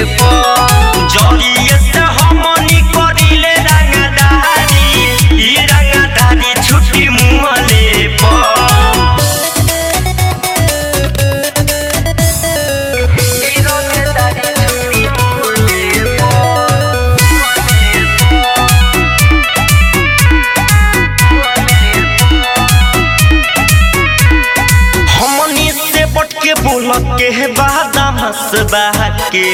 जलिए से हमनी करिले रंगदारी ई रंगदारी छुट्टी मुहले पर हमनी से बट के बोल के बादाम हंसबा के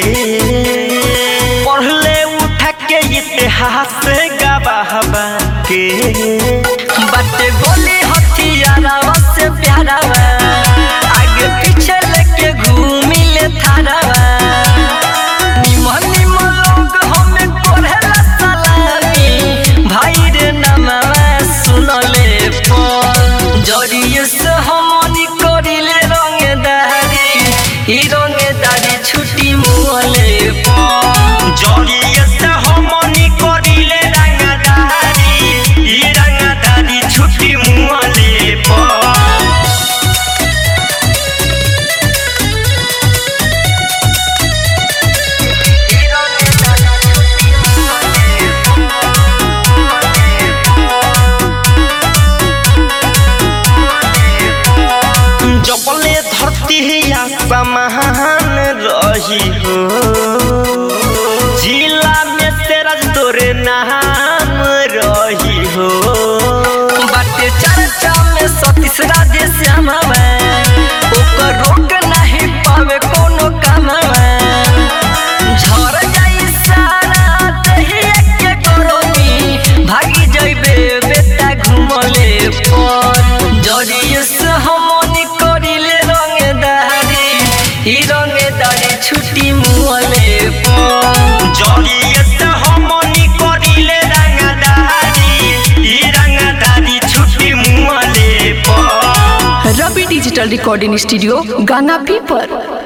पढ़ले उठा के इतिहास गवाहबा के बटे गोली हथियारा से प्यारा आगे पीछे लेके घूमी ले थारा निमन निमन लोग हमें कोरेला सलामी भाई रे नमवा सुनले पर जरिए से हमनी करिले रंगदारी ई रंगदारी छुट्टी मुहले पर जलिए से हमनी करिले रंगदारी ई रंगदारी छुट्टी मुहले पर जबले धरती आसमान रही हो जिला में तेरा तोरे नाम रही हो बाटे चर्चा में सतीश राधे श्यामवा ओकर रोक नहीं पावे कोनो कामवा झर जाई सारा दहिया के गरमी भागी जइबे बेटा घुमले पर जरिए से हमनी करिले रंगदारी ई रंगदारी छुट्टी मुहले पर जलिए से हमनी करिले रंगदारी ई रंगदारी छुट्टी मुहले पर Ravi digital recording studio Ganga पीपर